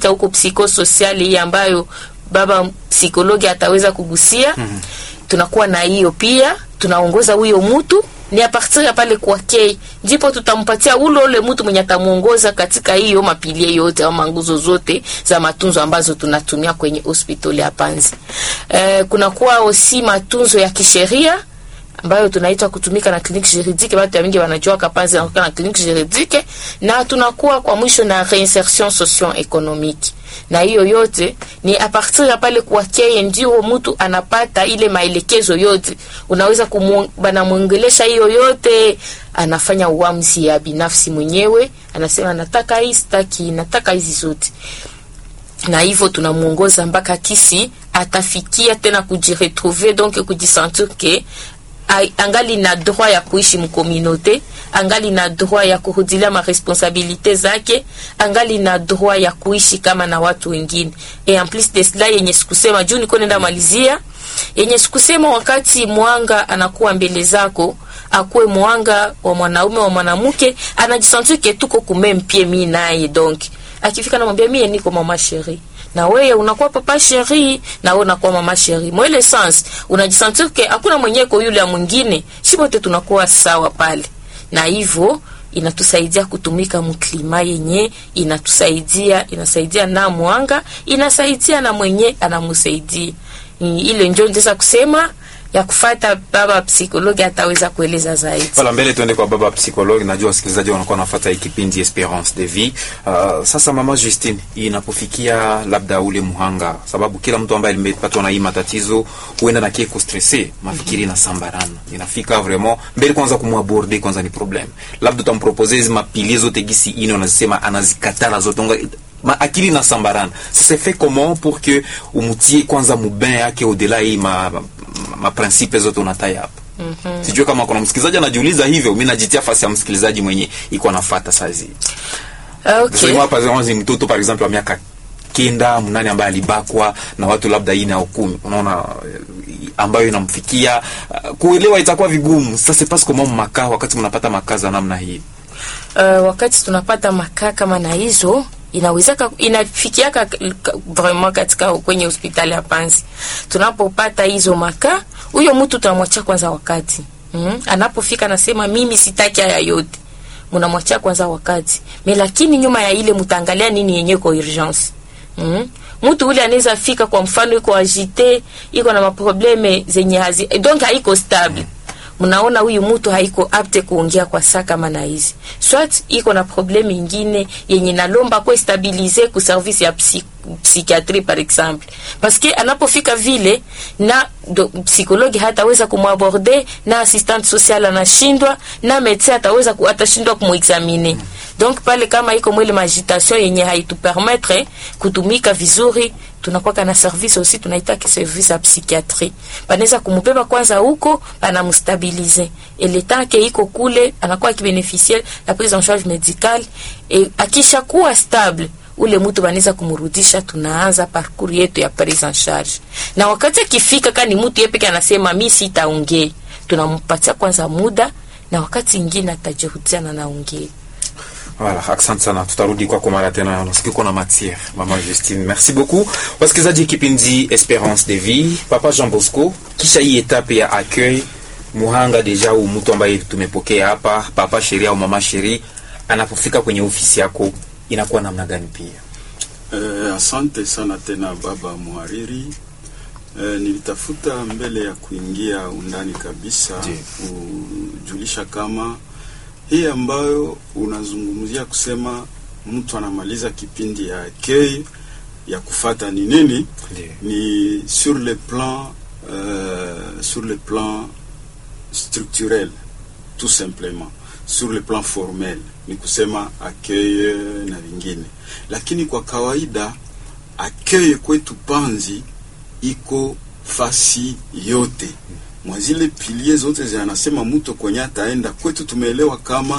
tunaita huko psychosocial hii ambayo baba psikologi ataweza kugusia mm-hmm. tunakuwa na hiyo pia tunaongoza huyo mtu ni a partir ya pale kwake ndipo tutampatia ule ule mtu mwenye atamuongoza katika hiyo mapilie yote au manguzo zote za matunzo ambazo tunatumia kwenye hospitali ya Panzi. Eh, kunakuwa osi matunzo ya kisheria ambayo tunaitwa kutumika na kliniki juridike. Watu wengi wanajua kapanzi na na kliniki juridike, na tunakuwa kwa mwisho na reinsertion socio-economique, na hiyo yote ni a partir ya pale kwake ndio mtu anapata ile maelekezo yote, unaweza banamwongelesha hiyo yote, anafanya uamuzi ya binafsi mwenyewe, anasema nataka hii, sitaki, nataka hizi zote na hivyo tunamuongoza mpaka kisi atafikia tena kujiretrouver donc kujisentir ke angali na droit ya kuishi mkomunote, angali na droit ya kurudilia maresponsabilite zake, angali na droit ya kuishi kama na watu wengine. Et en plus de cela, yenye sikusema juu niko nenda malizia, yenye sikusema, wakati mwanga anakuwa mbele zako akuwe mwanga wa mwanaume wa mwanamke, anajisentir ke tuko kumempie mi naye, donc akifika namwambia mie niko mama sheri na wewe unakuwa papa sheri na wewe unakuwa mama sheri. Mwele sans unajisentir ke hakuna mwenyeko yule ya mwingine, si wote tunakuwa sawa pale, na hivyo inatusaidia kutumika mklima yenye inatusaidia inasaidia na mwanga inasaidia na mwenye anamusaidia. Ile ndio ndeza kusema ya kufata baba psikologi ataweza kueleza zaidi. Wala mbele tuende kwa baba psikologi. Najua wasikilizaji wanakuwa nafuata hii kipindi Esperance de Vie. Uh, sasa mama Justine, inapofikia labda ule muhanga, sababu kila mtu ambaye alimepatwa na hii matatizo huenda na kieko stresse, mafikiri mm -hmm. na sambarana. Inafika vraiment mbele kwanza kumwaborder kwanza ni problem. Labda utampropose hizo mapilie zote gisi ine unazisema anazikatala zote ma akili na sambarana. Sasa fait comment pour que umutie kwanza mubain yake au-delà hii ma, ma, ma principe zote unataya hapa. Mm -hmm. Sijui kama kuna msikilizaji anajiuliza hivyo, mimi najitia fasi ya msikilizaji mwenye iko anafuata saizi. Okay. Sasa hapa zinaanza mtoto par exemple wa miaka kenda mnane ambaye alibakwa na watu labda ine au kumi, unaona ambayo inamfikia uh, kuelewa itakuwa vigumu. Sasa parce que mama makaa, wakati mnapata makaa za namna hii uh, wakati tunapata makaa kama na hizo inawezeka inafikiaka vraiment katika kwenye hospitali ya Panzi. Tunapopata hizo maka, huyo mtu tunamwachia kwanza wakati mm, anapofika nasema mimi sitaki haya yote, mnamwachia kwanza wakati me, lakini nyuma ya ile mtaangalia nini yenye kwa urgence mm. Mtu ule anaweza fika, kwa mfano iko agite, iko na maprobleme zenye hazi donc haiko stable mm mnaona huyu mtu haiko apte kuongea kwa saa kama na hizi swat iko na probleme ingine yenye nalomba kwa stabilize ku service ya psi, psychiatrie par exemple parce que anapofika vile na do, psikologi hataweza kumwaborde na assistante sociale anashindwa na medecin ataweza ku, atashindwa kumuexamine donc pale kama iko mwele majitation yenye haitupermettre kutumika vizuri tunakuwa na service aussi tunaita ki service ya psychiatrie banaweza kumubeba kwanza huko banamstabilize et le temps que iko kule anakuwa akibeneficie la prise en charge médicale et akisha kuwa stable ule mtu banaweza kumrudisha, tunaanza parcours yetu ya prise en charge. Na wakati akifika kani mtu yeye peke anasema mimi sitaongea, tunampatia kwanza muda, na wakati ingine atajirudia na naongea. Voilà, asante sana, tutarudi kwako mara tena. Nasikia uko na matière, mama Justine, merci beaucoup. Wasikilizaji kipindi Esperance de Vie, papa Jean Bosco, kisha hii etape ya accueil muhanga deja, au mtu ambaye tumepokea hapa, papa sheria au mama sheria, anapofika kwenye ofisi yako inakuwa namna gani? Pia eh, asante sana tena baba muhariri. Eh, nilitafuta mbele ya kuingia undani kabisa kujulisha kama hii ambayo unazungumzia kusema mtu anamaliza kipindi ya accueil ya kufata ni nini? Ni sur le plan euh, sur le plan structurel tout simplement, sur le plan formel ni kusema accueil na vingine, lakini kwa kawaida accueil kwetu Panzi iko fasi yote mwa zile pilie zote zinasema mtu kwenye ataenda kwetu. Tumeelewa kama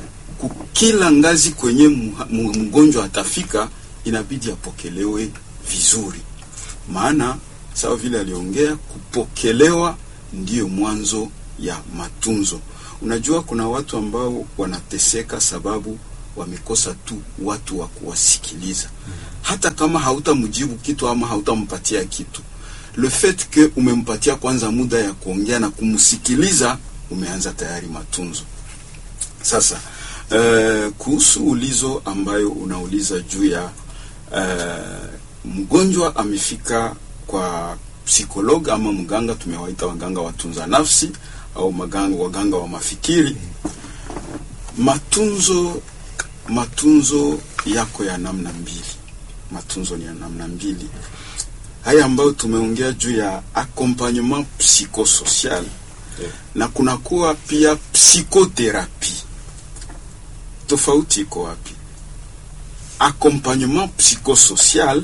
kukila ngazi kwenye mgonjwa atafika, inabidi apokelewe vizuri, maana sawa vile aliongea, kupokelewa ndiyo mwanzo ya matunzo. Unajua, kuna watu ambao wanateseka sababu wamekosa tu watu wa kuwasikiliza. hata kama hautamjibu kitu ama hautampatia kitu le fait que umempatia kwanza muda ya kuongea na kumsikiliza umeanza tayari matunzo sasa uh, kuhusu ulizo ambayo unauliza juu ya uh, mgonjwa amefika kwa psikolog ama mganga tumewaita waganga watunza nafsi au maganga, waganga wa mafikiri matunzo matunzo yako ya namna mbili matunzo ni ya namna mbili haya ambayo tumeongea juu ya accompagnement psychosocial Yeah. na kunakuwa pia psychotherapie tofauti iko wapi accompagnement psychosocial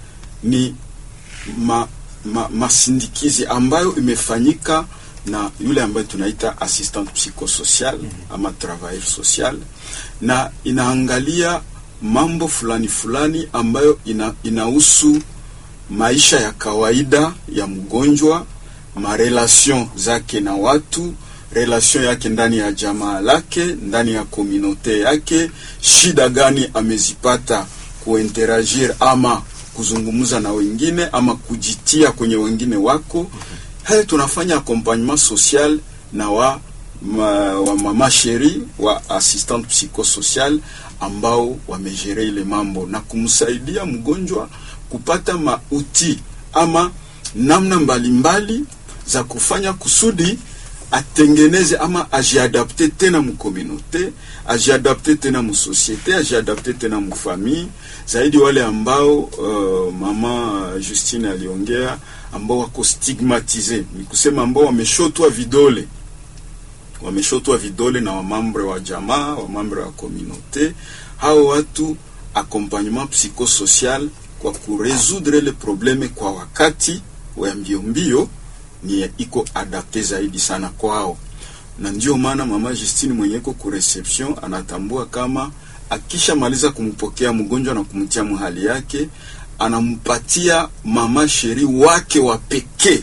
ni ma, ma, masindikizi ambayo imefanyika na yule ambaye tunaita assistant psychosocial ama travailleur social na inaangalia mambo fulani fulani ambayo ina, inahusu maisha ya kawaida ya mgonjwa marelation zake na watu relation yake ndani ya jamaa lake ndani ya komunote yake shida gani amezipata kuinteragir ama kuzungumza na wengine ama kujitia kwenye wengine wako haya tunafanya accompagnement social na wa ma, wa mama sheri wa assistant psychosocial ambao wamejere ile mambo na kumsaidia mgonjwa kupata mauti ama namna mbalimbali mbali za kufanya kusudi atengeneze ama ajiadapte tena mukomunote ajiadapte tena musosiete ajiadapte tena mufamii zaidi wale ambao uh, mama Justine aliongea ambao wako stigmatize ni kusema ambao wameshotwa vidole wameshotwa vidole na wamambre wa jamaa wamambre wa komunote hao watu accompagnement psychosocial kwa kuresoudre le probleme kwa wakati wa mbio mbio ni iko adapte zaidi sana kwao, na ndio maana mama Justine mwenyeko ku reception anatambua kama akishamaliza kumpokea mgonjwa na kumtia mahali yake, anampatia mama sheri wake wa pekee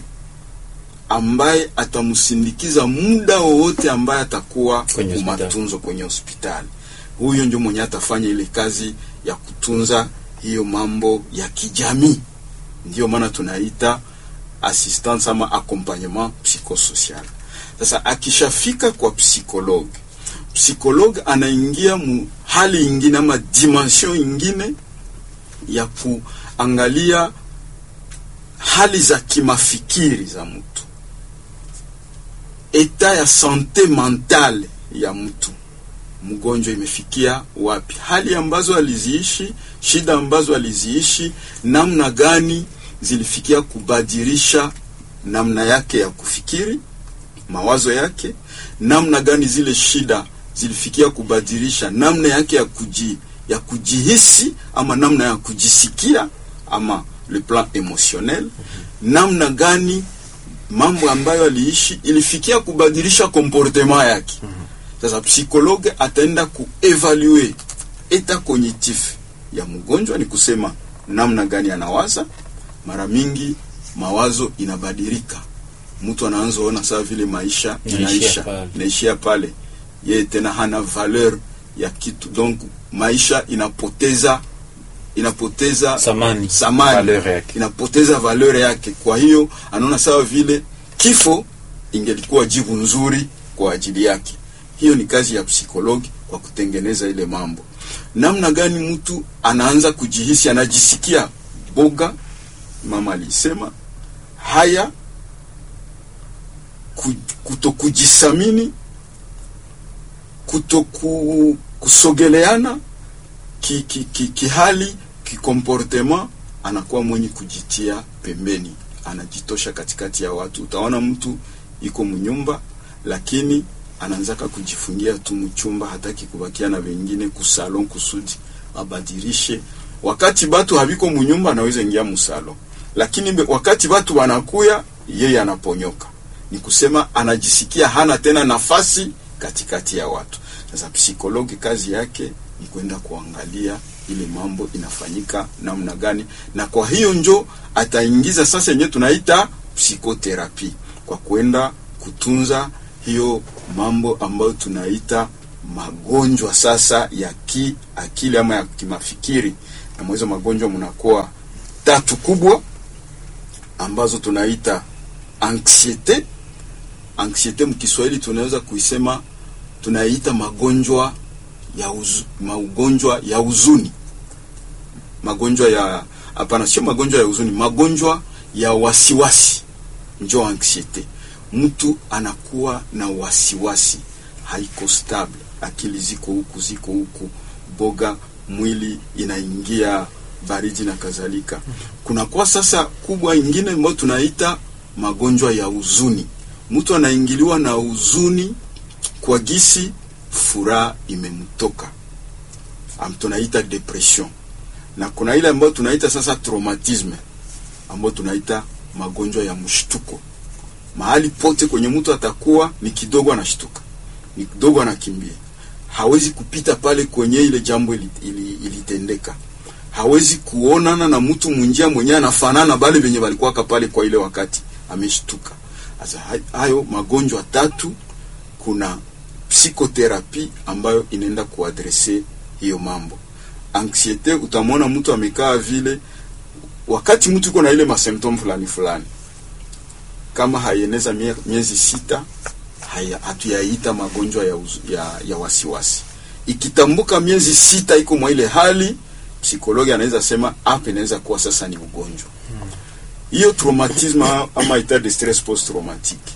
ambaye atamsindikiza muda wowote ambaye atakuwa Kwenye hospitali. matunzo kwenye hospitali. Huyo ndio mwenye atafanya ile kazi ya kutunza hiyo mambo ya kijamii, ndio maana tunaita assistance ama accompagnement psychosocial. Sasa akishafika kwa psychologue, psychologue anaingia mu hali ingine ama dimension ingine ya kuangalia hali za kimafikiri za mtu, eta ya sante mentale ya mtu mgonjwa imefikia wapi, hali ambazo aliziishi, shida ambazo aliziishi, namna gani zilifikia kubadilisha namna yake ya kufikiri, mawazo yake, namna gani zile shida zilifikia kubadilisha namna yake ya kuji, ya kujihisi ama namna ya kujisikia ama le plan emotionnel, namna gani mambo ambayo aliishi ilifikia kubadilisha comportement yake. Sasa psikologe ataenda kuevalue eta cognitif ya mgonjwa, ni kusema namna gani anawaza. Mara mingi mawazo inabadilika, mtu anaanza ona sawa vile maisha Inaishia inaisha pale. inaishia pale, yeye tena hana valeur ya kitu, donc maisha inapoteza inapoteza Samani. samani Valeur yake. inapoteza valeur yake. Kwa hiyo anaona sawa vile kifo ingelikuwa jibu nzuri kwa ajili yake. Hiyo ni kazi ya psikologi kwa kutengeneza ile mambo. Namna gani mtu anaanza kujihisi, anajisikia boga, mama alisema haya, ku- kutokujisamini, kutoku kusogeleana ki, ki, ki, kihali kikomportement, anakuwa mwenye kujitia pembeni, anajitosha katikati ya watu. Utaona mtu iko mnyumba, lakini anaanzaka kujifungia tu mchumba, hataki kubakia na wengine kusalon kusudi abadilishe. Wakati batu habiko munyumba, anaweza ingia musalon, lakini be- wakati batu wanakuya, yeye anaponyoka. Ni kusema anajisikia hana tena nafasi katikati ya watu. Sasa psikologi kazi yake ni kwenda kuangalia ile mambo inafanyika namna gani, na kwa hiyo njo ataingiza sasa yenyewe tunaita psikoterapi kwa kwenda kutunza hiyo mambo ambayo tunaita magonjwa sasa ya kiakili ama ya kimafikiri na mwezo magonjwa mnakuwa tatu kubwa ambazo tunaita anxiete. Anxiete mkiswahili tunaweza kuisema tunaita magonjwa ya uzu, magonjwa ya huzuni, magonjwa ya hapana, sio magonjwa ya huzuni, magonjwa ya wasiwasi, njo anxiete. Mtu anakuwa na wasiwasi, haiko stable, akili ziko huku ziko huku, boga mwili inaingia baridi na kadhalika. Kunakuwa sasa kubwa ingine ambayo tunaita magonjwa ya huzuni. Mtu anaingiliwa na huzuni kwa gisi furaha imemtoka, am tunaita depression, na kuna ile ambayo tunaita sasa traumatisme, ambayo tunaita magonjwa ya mshtuko. Mahali pote kwenye mtu atakuwa ni kidogo anashtuka, ni kidogo anakimbia, hawezi kupita pale kwenye ile jambo ilitendeka ili, ili hawezi kuonana na mtu mwinjia mwenyewe anafanana bale venye walikuwaka pale kwa ile wakati ameshtuka. Sasa hayo magonjwa tatu, kuna psikoterapi ambayo inaenda kuadrese hiyo mambo. Anxiete, utamwona mtu amekaa vile, wakati mtu yuko na ile masymptom fulani fulani, kama haieneza mie, miezi sita, haya hatuyaita magonjwa ya, uzu, ya, ya wasiwasi. Ikitambuka miezi sita iko mwa ile hali psikologi anaweza sema hapa inaweza kuwa sasa ni ugonjwa hiyo hmm. Traumatisme ama etat de stress post traumatique,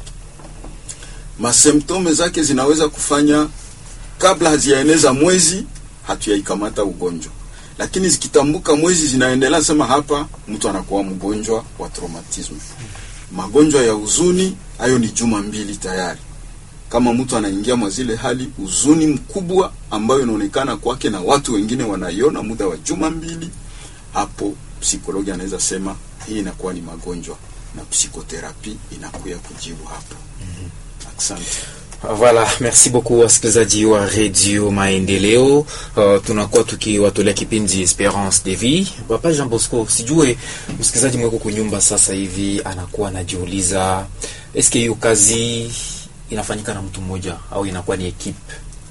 masymptome zake zinaweza kufanya kabla haziyaeneza mwezi hatuyaikamata ugonjwa, lakini zikitambuka mwezi zinaendelea sema hapa mtu anakuwa mgonjwa wa traumatisme. Magonjwa ya huzuni hayo ni juma mbili tayari kama mtu anaingia mwa zile hali huzuni mkubwa ambayo inaonekana kwake na watu wengine wanaiona muda wa juma mbili, hapo psikologi anaweza sema hii inakuwa ni magonjwa na psikoterapi inakuya kujibu hapo. mm -hmm. Asante. Voilà, merci beaucoup wasikilizaji wa Radio Maendeleo. Uh, tunakuwa tukiwatolea kipindi Esperance de Vie. Papa Jean Bosco, sijue msikilizaji mweko kunyumba sasa hivi anakuwa anajiuliza eske hiyo kazi inafanyika na mtu mmoja au inakuwa ni ekipe?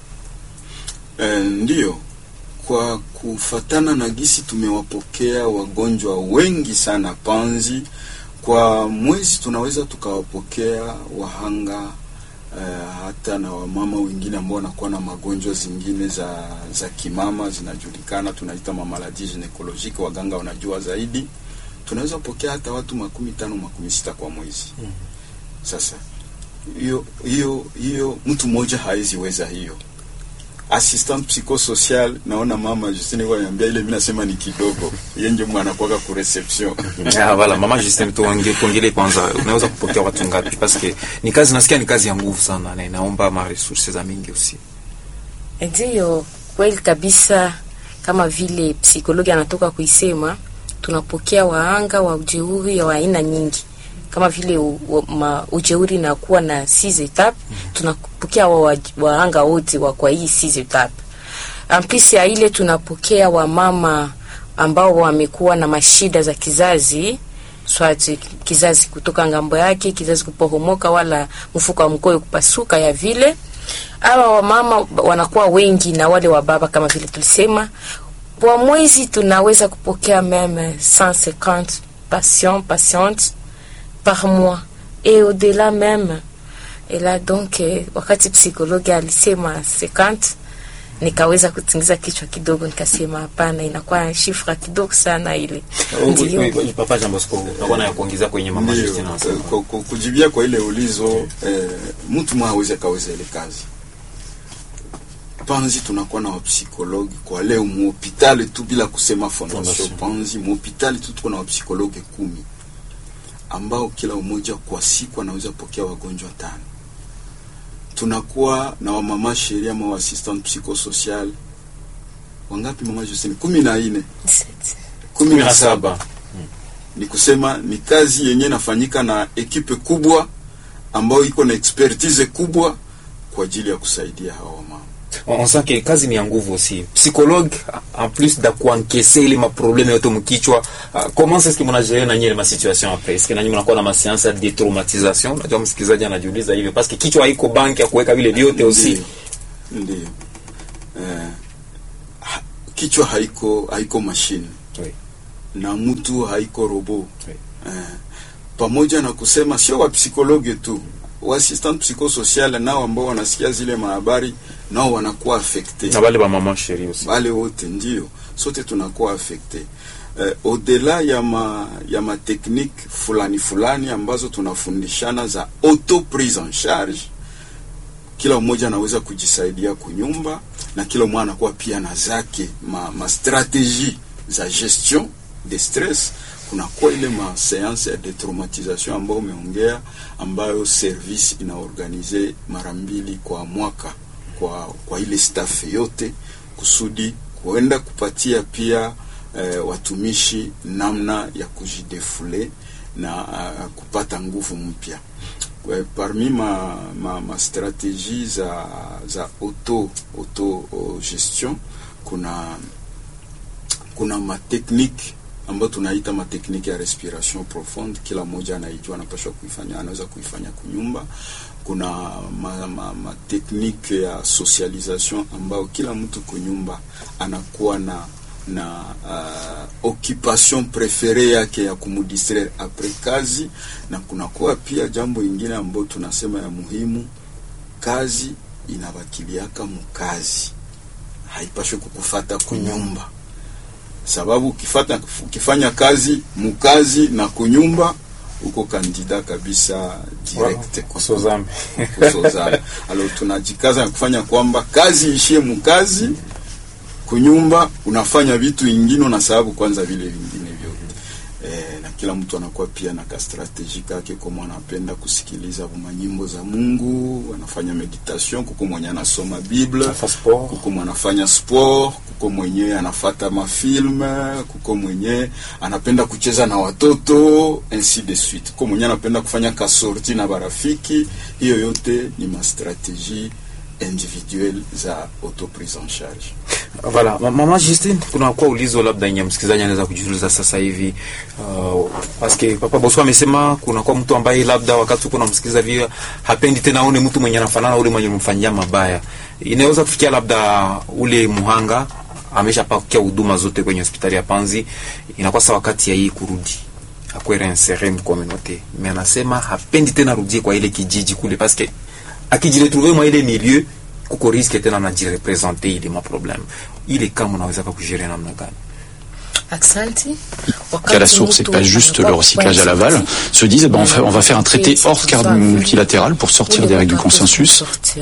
E, ndiyo. Kwa kufatana na gisi tumewapokea wagonjwa wengi sana Panzi, kwa mwezi tunaweza tukawapokea wahanga e, hata na wamama wengine ambao wanakuwa na magonjwa zingine za za kimama zinajulikana, tunaita mamaladi ginekologique, waganga wanajua zaidi. Tunaweza pokea hata watu makumi tano makumi sita kwa mwezi. mm -hmm. Sasa hiyo hiyo hiyo mtu mmoja hawezi weza hiyo. Assistant psychosocial naona mama Justine kwa niambia ile mimi nasema ni kidogo. Yeye ndio mwana kwaka ku reception. Ah wala mama Justine tuongee tuongee kwanza unaweza kupokea watu ngapi parce que ni kazi nasikia ni kazi ya nguvu sana na inaomba ma resources za mingi usi. Ndio kweli kabisa kama vile psikologi anatoka kuisema tunapokea waanga wa ujeuri wa aina nyingi kama vile u, u, ma, ujeuri na kuwa na six etape mm -hmm. tunapokea waanga wa wote wa kwa hii six etape. Ampisi ya ile tunapokea wamama ambao wamekuwa na mashida za kizazi swati kizazi kutoka ngambo yake kizazi kuporomoka wala mfuko wa mkoyo kupasuka ya vile hawa wamama wanakuwa wengi na wale wa baba kama vile tulisema kwa mwezi tunaweza kupokea meme 150 patients patientes par mois et au-delà même. Et là donc eh, wakati psikologi alisema 50 nikaweza kutingiza kichwa kidogo, nikasema hapana, inakuwa shifra kidogo sana ile. Ndio papa Jean Bosco, nakuwa na kuongeza kwenye mama Justina. Kujibia kwa ile ulizo eh, mtu mwa hawezi kaweza ile kazi Panzi tunakuwa na wapsikologi kwa leo muhopitali tu bila kusema fondation Panzi, muhopitali tu tuko na wapsikologi kumi ambao kila mmoja kwa siku anaweza pokea wagonjwa tano. Tunakuwa na wamama sheria ma assistant psychosocial wangapi mama Justine? kumi na nne kumi na saba hmm. Ni kusema ni kazi yenye nafanyika na ekipe kubwa ambayo iko na expertise kubwa kwa ajili ya kusaidia hawa mama on sent que kazi ni ya nguvu aussi psychologue en plus da kuankese ile maprobleme yote mkichwa uh, comment est-ce que mnagere na nyinyi ma situation après est-ce que nanyi mnakuwa na ma séance de détraumatisation unajua msikilizaji anajiuliza hivyo parce que kichwa haiko banki ya kuweka vile vyote aussi ndio eh, kichwa haiko haiko machine Oui. na mtu haiko robo Oui. eh, pamoja na kusema sio wa psikologe tu waasistant psychosocial nao ambao wanasikia zile mahabari nao wanakuwa affecte na wale ba mama sheri aussi wale wote ndio sote tunakuwa affecte eh, odela ya ma, ya mateknike fulani fulani ambazo tunafundishana za auto prise en charge kila mmoja anaweza kujisaidia kunyumba na kila mmoja anakuwa pia na zake ma, ma strategie za gestion de stress kunakuwa ile ma seance ya detraumatisation ambayo umeongea ambayo service inaorganize mara mbili kwa mwaka kwa, kwa ile staff yote kusudi kuenda kupatia pia eh, watumishi namna ya kujidefule na uh, kupata nguvu mpya Kwa- parmi ma, ma, ma strategie za, za auto, auto uh, gestion kuna kuna mateknike ambayo tunaita mateknike ya respiration profonde kila mmoja anaijua anapashwa kuifanya anaweza kuifanya kunyumba kuna ma, ma, ma teknike ya socialisation ambayo kila mtu kunyumba anakuwa na na uh, occupation prefere yake ya kumudistraire apres kazi na kunakuwa pia jambo ingine ambayo tunasema ya muhimu kazi inabakiliaka mukazi haipashwe kukufata kunyumba sababu ukifata, ukifanya kazi mukazi na kunyumba uko kandida kabisa direct kusozame kusozana. Alors tunajikaza na kufanya kwamba kazi ishie mukazi, kunyumba unafanya vitu ingine, na sababu kwanza vile vingine vyote e, na kila mtu anakuwa pia na ka strategie kake, kama anapenda kusikiliza manyimbo za Mungu, anafanya meditation, kuko mwenye anasoma Biblia Afa sport. kuko mwenye anafanya sport, kuko mwenye anafata mafilme, kuko mwenye anapenda kucheza na watoto ainsi de suite, kuko mwenye anapenda kufanya kasorti na barafiki. Hiyo yote ni mastrategie individuelle za auto prise en charge. Voilà, Ma- mama Justine, kuna kwa ulizo labda yenye msikilizaji anaweza kujiuliza sasa hivi uh, paske papa Boso amesema kuna kwa mtu ambaye labda wakati uko namsikiliza vile hapendi tena aone mtu mwenye anafanana ule mwenye mfanyia mabaya. Inaweza kufikia labda ule muhanga ameshapokea huduma zote kwenye hospitali ya Panzi, inakuwa sasa wakati ya hii kurudi akwe reinsere mu communauté, mais anasema hapendi tena rudie kwa ile kijiji kule paske akijiretrouve mwa ile milieu kuko riske tena najirepresente ile maprobleme ile kama unaweza kujere namna gani Aksanti. qu'à la source et pas juste le recyclage à l'aval, se disent eh ben, on, fait- on va faire un traité hors cadre multilatéral pour sortir des règles du consensus.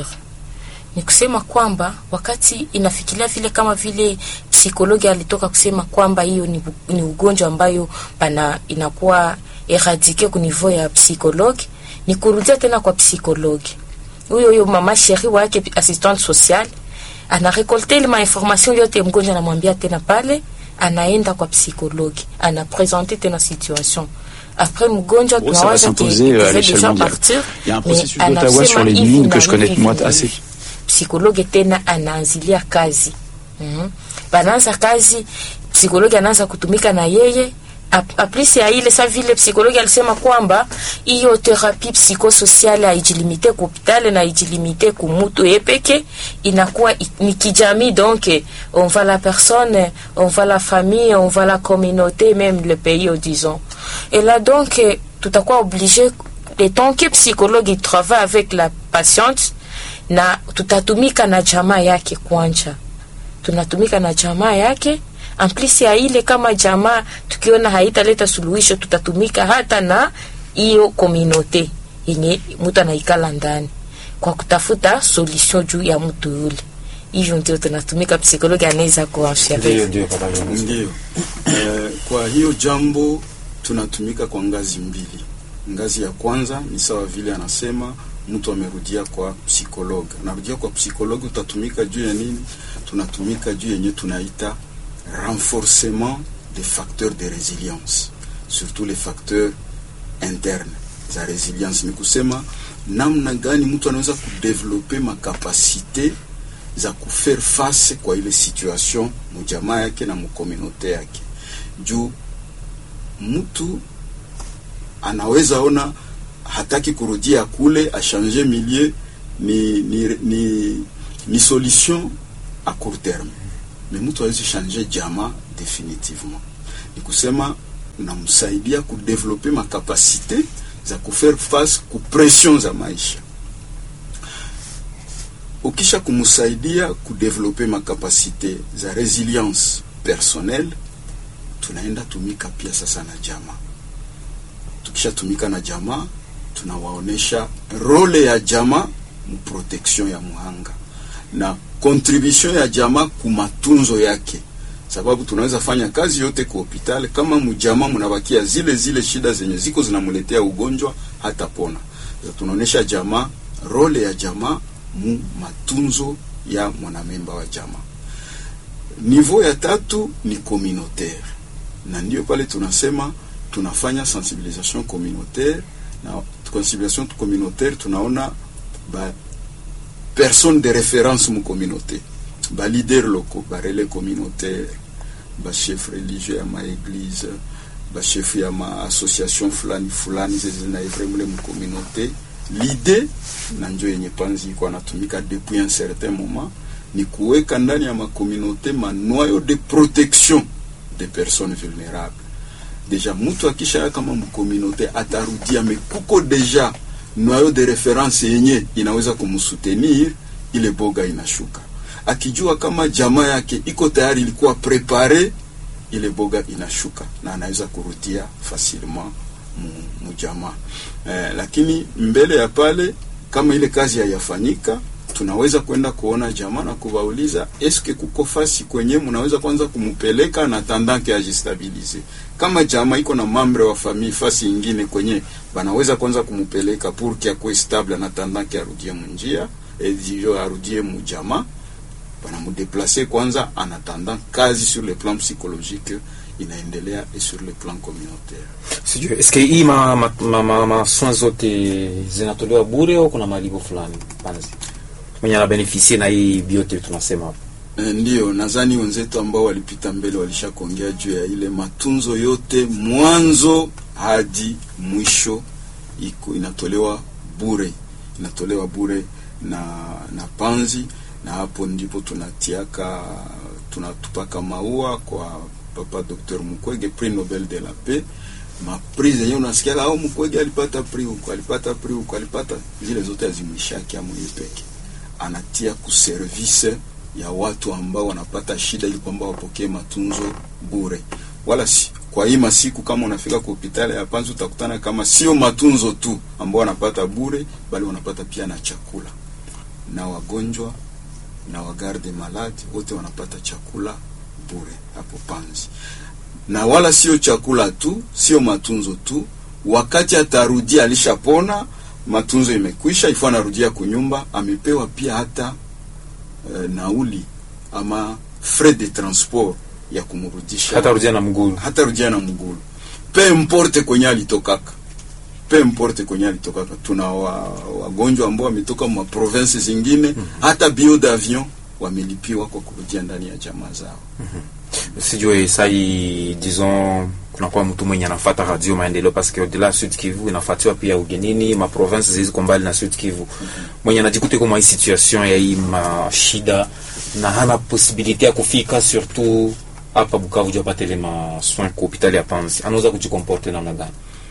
ni kusema kwamba wakati inafikiria vile kama vile psikologi alitoka kusema kwamba hiyo ni, ni ugonjwa ambayo pana inakuwa eradike ku niveau ya psikologi ni kurudia tena kwa psikologi huyo huyo mama sheri wake assistant social anarekolte ile mainformation yote mgonjwa anamwambia tena pale anaenda kwa psikologi anapresente tena situation après mgonjwa Oh, ça va tunawaza que s'imposer, il euh, à devait l'échelle déjà mondiale. partir, Il y a un mais processus d'Ottawa anasema sur les hivi mines na que je connais hivi moi hivi assez. hivi. psikologi tena anaanzilia kazi mm banaanza kazi psikologi anaanza kutumika na yeye Ap- aplisi ya ile sa vile psikologi alisema kwamba hiyo therapie psychosociale haijilimite ku hopitali na haijilimite ku mutu ye peke inakuwa i- ni kijamii donc on va la personne on va la famille on va la communauté même le pays oh, disons et là donc eh, tutakuwa obligé le temps que psychologue il travaille avec la patiente na tutatumika na jamaa yake kwanja tunatumika na jamaa yake amplisi ya ile kama jamaa tukiona haitaleta suluhisho tutatumika hata na hiyo kominote yenye mtu anaikala ndani kwa kutafuta solution juu ya mtu yule hivyo ndio tunatumika psikologi anaweza kuwashauri ndio papa Leonce. Ndio. Eh, kwa hiyo jambo tunatumika kwa ngazi mbili. Ngazi ya kwanza ni sawa vile anasema mtu amerudia kwa psikologe, anarudia kwa psikologe, utatumika juu ya nini? Tunatumika juu yenye tunaita renforcement des facteurs de résilience, surtout les facteurs internes za resilience. Ni kusema namna gani mtu anaweza kudevelope makapasite za kufaire face kwa ile situation mujamaa yake na mukomunote yake juu mtu anaweza ona hataki kurudia kule achange milieu ni, ni, ni, ni solution a court terme mais mtu awezi changer jamaa définitivement ni kusema unamsaidia kudevelope makapasite za kufaire face ku pression za maisha. Ukisha kumsaidia kudevelope makapasite za resilience personnelle, tunaenda tumika pia sasa na jamaa. Tukishatumika na jamaa, tunawaonesha role ya jamaa mu protection ya muhanga na contribution ya jamaa ku matunzo yake, sababu tunaweza fanya kazi yote ku hospitali kama mjamaa mnabakia zile zile shida zenye ziko zinamletea ugonjwa hata pona. Tunaonesha jamaa role ya jamaa mu matunzo ya mwanamemba wa jamaa. Niveau ya tatu ni communautaire, na ndio pale tunasema tunafanya sensibilisation communautaire, na sensibilisation communautaire tunaona ba personne de référence mu communauté ba leader locaux ba relais communautaire ba chef religieux ya ma église ba chef ya ma association fulani fulani zinaivre mule mu communauté l'idée na njo yenye panzi iko anatumika depuis un certain moment ni kuweka ndani ya makomunote manoyo de protection des personnes vulnérables deja mutu akisha kama mkomunote atarudia mekuko deja noyo de reference yenye inaweza kumsutenir ile boga inashuka akijua kama jamaa yake iko tayari ilikuwa prepare ile boga inashuka na anaweza kurudia facilement mujamaa eh, lakini mbele ya pale kama ile kazi hayafanyika tunaweza kwenda kuona jamaa na kuwauliza eske kuko fasi kwenye mnaweza kwanza kumupeleka na tandake ajistabilize. Kama jamaa iko na mambre wa famille fasi ingine kwenye banaweza kwanza kumupeleka pour que akwe stable na tandake arudie munjia edio arudie mujamaa, banamudeplace kwanza anatanda kazi sur le plan psychologique inaendelea et sur le plan communautaire. Sijui eske hii ma, ma, ma, ma, ma soins zote zinatolewa bure au kuna malipo fulani panzi mwenye anabenefisie na hii biote tunasema hapo? E, ndiyo nadhani wenzetu ambao walipita mbele walisha kuongea juu ya ile matunzo yote mwanzo hadi mwisho iko inatolewa bure, inatolewa bure na na panzi, na hapo ndipo tunatiaka tunatupaka maua kwa papa Dr. Mukwege prix Nobel de la paix mapris zenyewe unasikia au Mukwege alipata prix huko alipata prix huko alipata zile zote azimwishaki amwenye peke anatia kuservice ya watu ambao wanapata shida ili kwamba wapokee matunzo bure. Wala si kwa hii masiku, kama unafika kwa hospitali ya Panzi utakutana kama sio matunzo tu ambao wanapata bure, bali wanapata pia na chakula, na wagonjwa na wagarde malade wote wanapata chakula bure hapo Panzi. Na wala sio chakula tu, sio matunzo tu, wakati atarudia alishapona matunzo imekwisha, ifo anarudia kunyumba, amepewa pia hata e, nauli ama frais de transport ya kumrudisha, hata rudia na mgulu, hata rudia na mgulu, pe importe kwenye alitokaka, pe importe kwenye alitokaka. Tuna wagonjwa wa ambao wametoka ma province zingine mm -hmm. hata bio d'avion wamelipiwa kwa kurudia ndani ya jamaa zao mm -hmm. Sijue sai disons kunakuwa mtu mwenye anafuata radio maendeleo paske au-delà Sud Kivu inafuatiwa pia ugenini ma province zilizo mbali na Sud Kivu, mwenye anajikuta kwa hii situation ya hii mashida na hana possibilité ya kufika surtout hapa Bukavu juu apate ile ma soins kwa hospitali ya Panzi, anaweza kujikomporte namna gani?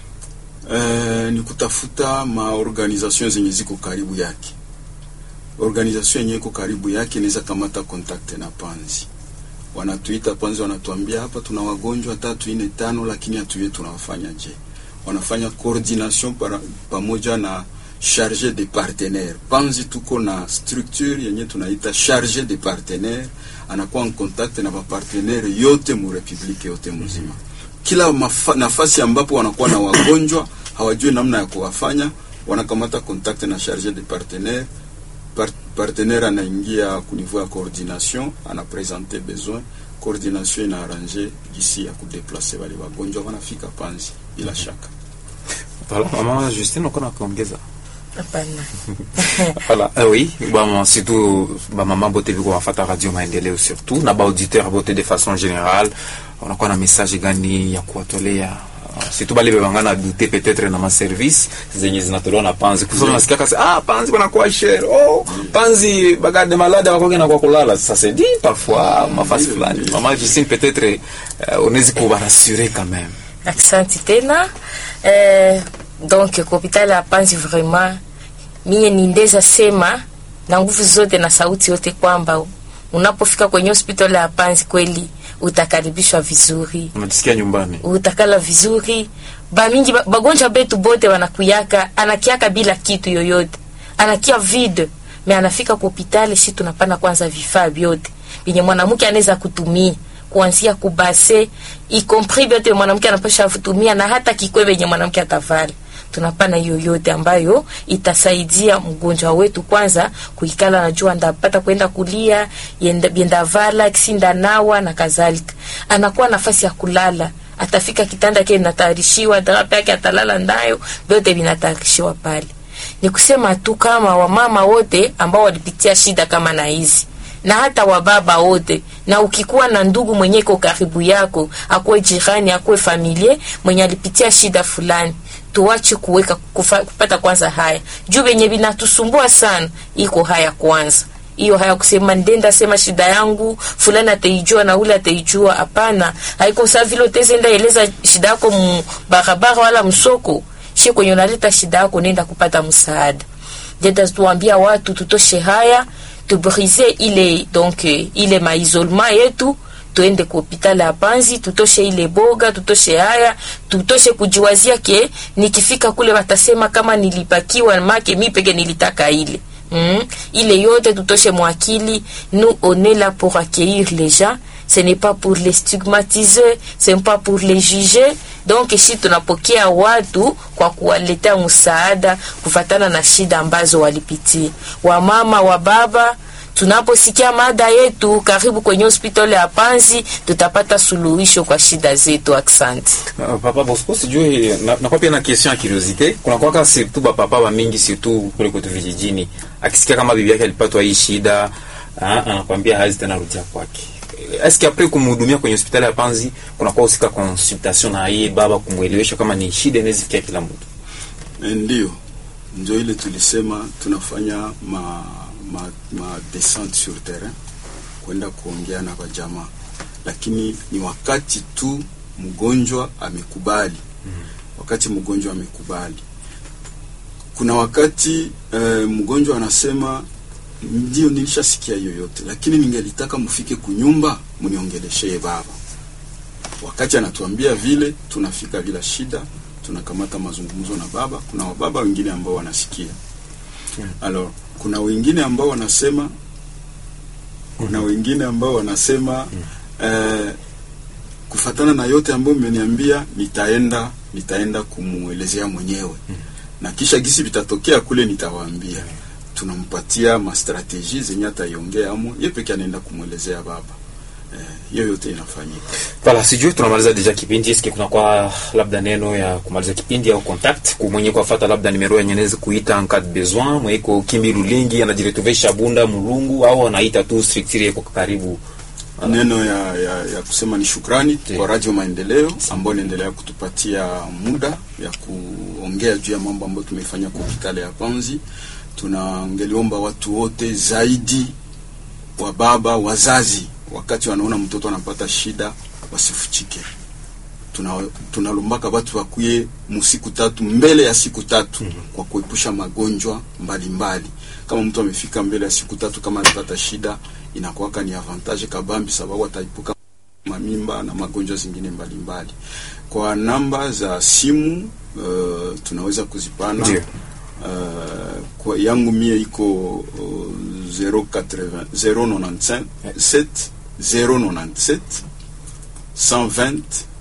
Eh, ni kutafuta maorganisation zenye ziko karibu yake. Organisation yenye iko karibu yake inaweza kamata contact na Panzi wanatuita Panzi, wanatuambia hapa tuna wagonjwa tatu ine tano, lakini hatujui tunawafanya je. Wanafanya coordination para, pamoja na charge de partenaire. Panzi tuko na structure yenye tunaita charge de partenaire, anakuwa en contact na bapartenaire yote mu republique yote mzima. Kila mafa, nafasi ambapo wanakuwa na wagonjwa hawajui namna ya kuwafanya, wanakamata contact na charge de partenaire partenaire anaingia ku niveau ya coordination, anapresente besoin, coordination ina arrange gisi ya kudeplace wale wagonjwa wanafika Panzi bila shaka. Voilà, mama Justine uko na kuongeza? Hapana. Voilà, eh oui, bon surtout ba mama bote biko wafata radio maendeleo surtout na ba auditeur bote de façon générale, unakuwa na message gani ya kuwatolea si tu bale bebangana dute peut-être na maservice zenye zinatolewa na panzi kusoma Mm. nasikia kasi ah panzi banakuwa cher oh panzi bagarde malade bakoke na kwa kulala ça se dit parfois mafasi Ndio, fulani ndio. mama Justine peut-être euh, unawezi kubarassurer quand même Aksanti tena eh, donc kwa hospitali ya Panzi vraiment mie nindeza sema na nguvu zote na sauti yote kwamba unapofika kwenye hospitali ya Panzi kweli utakaribishwa vizuri, unajisikia nyumbani utakala vizuri. Bamingi ba- bagonjwa betu bote wanakuyaka, anakiaka bila kitu yoyote, anakia vide me anafika kwa hospitali, si tunapana kwanza vifaa vyote vyenye mwanamke anaweza kutumia kuanzia kubase ikompris vyote mwanamke anapasha kutumia na hata kikwe venye mwanamke atavala tunapana hiyo yote ambayo itasaidia mgonjwa wetu kwanza kuikala najua ndapata kwenda kulia yenda- bienda vala kisinda nawa na kadhalika anakuwa nafasi ya kulala atafika kitanda kile inatayarishiwa drape yake atalala ndayo vyote vinatayarishiwa pale ni kusema tu kama wamama wote ambao walipitia shida kama na hizi na hata wababa wote, na ukikuwa na ndugu mwenye iko karibu yako, akuwe jirani, akuwe familie mwenye alipitia shida fulani, tuache kuweka kufa, kupata kwanza haya juu venye vinatusumbua sana, iko haya kwanza hiyo haya kusema ndenda sema shida yangu fulani ataijua na ule ataijua. Hapana, haiko saa vile utezenda eleza shida yako mu barabara wala msoko, shi kwenye unaleta shida yako, nenda kupata msaada. Jeda tuambia watu tutoshe haya tubrise ile donc eh, ile maisolement yetu tuende ku hospitali ya Panzi, tutoshe ile boga, tutoshe haya, tutoshe kujiwazia ke nikifika kule watasema kama nilipakiwa make mi peke nilitaka ile mm. ile yote tutoshe mwakili. Nous on est là pour accueillir les gens, ce n'est pas pour les stigmatiser, ce n'est pas pour les juger. Donc si tunapokea watu kwa kuwaletea msaada kufatana na shida ambazo walipitia, wamama wa baba tunaposikia mada yetu karibu kwenye hospitali ya Panzi, tutapata suluhisho kwa shida zetu. Asante. Uh, papa Bosco sijui na, na kwa pia na question ya curiosité kuna kwaka surtout ba papa ba mingi surtout kule kwetu vijijini akisikia kama bibi yake alipatwa hii shida ah, anakwambia hazi tena rudia kwake est-ce que après kumhudumia kwenye hospitali ya Panzi kuna kwa usika consultation na yeye baba kumwelewesha kama ni shida inaweza fikia kila mtu Eh, Ndio, ndio ile tulisema tunafanya ma, ma, ma descente sur terrain kwenda kuongea na kwa jamaa, lakini ni wakati tu mgonjwa amekubali. Wakati mgonjwa amekubali, kuna wakati eh, mgonjwa anasema ndio, nilishasikia hiyo yote, lakini ningelitaka mfike kunyumba mniongeleshee baba. Wakati anatuambia vile, tunafika bila shida, tunakamata mazungumzo na baba. Kuna wababa wengine ambao wanasikia alors, kuna wengine ambao wanasema, kuna wengine ambao wanasema eh, kufatana na yote ambayo mmeniambia, nitaenda nitaenda kumuelezea mwenyewe na kisha gisi vitatokea kule nitawaambia. Tunampatia mastrateji zenye ataiongea amo ye peke anaenda kumwelezea baba. Eh, hiyo yote inafanyika. Voilà, sijui tunamaliza deja kipindi. Eske kuna kwa labda neno ya kumaliza kipindi au contact ku mwenye kufuata labda nimero yenye naweza kuita en cas de besoin, mwenye ko Kimbi Lulingi anajiretrouver Shabunda Mulungu au anaita tu structure yako karibu. Neno ya, ya, ya kusema ni shukrani Ndiyo. kwa Radio Maendeleo ambayo inaendelea kutupatia muda ya kuongea juu ya mambo ambayo tumefanya kwa hospitali ya Panzi. Tunangeliomba watu wote zaidi wa baba wazazi, wakati wanaona mtoto anapata shida wasifuchike. Tuna tunalombaka watu wakuye musiku tatu mbele ya siku tatu kwa kuepusha magonjwa mbalimbali. Kama mtu amefika mbele ya siku tatu kama anapata shida, inakuwaka ni avantage kabambi, sababu ataipuka mamimba na magonjwa zingine mbalimbali. Kwa namba za simu uh, tunaweza kuzipana Ndio. uh, kwa yangu mie iko uh, 080 095 7 097 120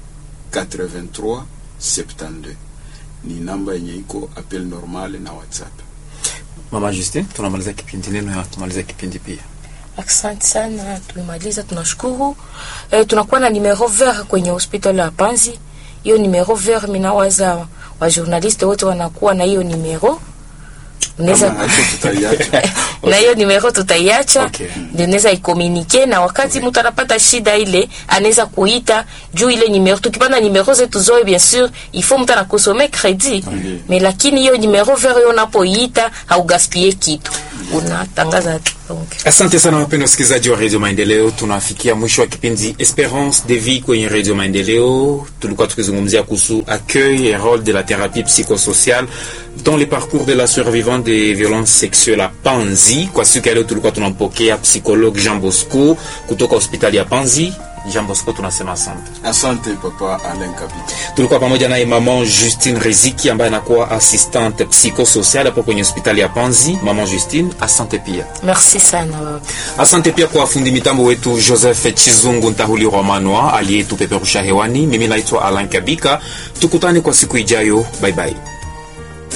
83 72 ni namba yenye iko appel normal na WhatsApp. Mama Justin, tunamaliza kipindi, neno ya kumaliza kipindi pia. Asante sana, tumemaliza, tunashukuru. E, tunakuwa na numero vert kwenye hospitali ya Panzi. Hiyo numero vert minawaza wa journaliste wote wanakuwa na hiyo numero unaweza Kama haiko tutaiacha. na hiyo nimero tutaiacha Okay. ndio naweza ikomunike na wakati mtu anapata shida ile anaweza kuita juu ile nimero tukipanda nimero zetu zoe bien sûr il faut mtu anakosome credit Okay. mais lakini hiyo nimero vero hiyo unapoita haugaspie kitu unatangaza donc Asante sana wapendwa wasikilizaji wa Radio Maendeleo, tunafikia mwisho wa kipindi Esperance de vie kwenye Radio Maendeleo. Tulikuwa tukizungumzia kuhusu accueil et rôle de la thérapie psychosociale dans le parcours de la survivante des violences sexuelles à Panzi. Kwa siku ya leo tulikuwa tunampokea psychologue Jean Bosco kutoka hospitali ya Panzi. Jean Bosco, tunasema asante. Asante papa Alain Kabita. Tulikuwa pamoja naye maman Justine Riziki ambaye anakuwa assistante psychosocial hapo kwenye hospitali ya Panzi. Maman Justine, asante pia. merci sana baba Asante pia kwa fundi mitambo wetu Joseph Chizungu Ntahuli Rwamanwa aliyetupeperusha hewani. Mimi naitwa Alan Kabika, tukutane kwa siku ijayo. Bye bye.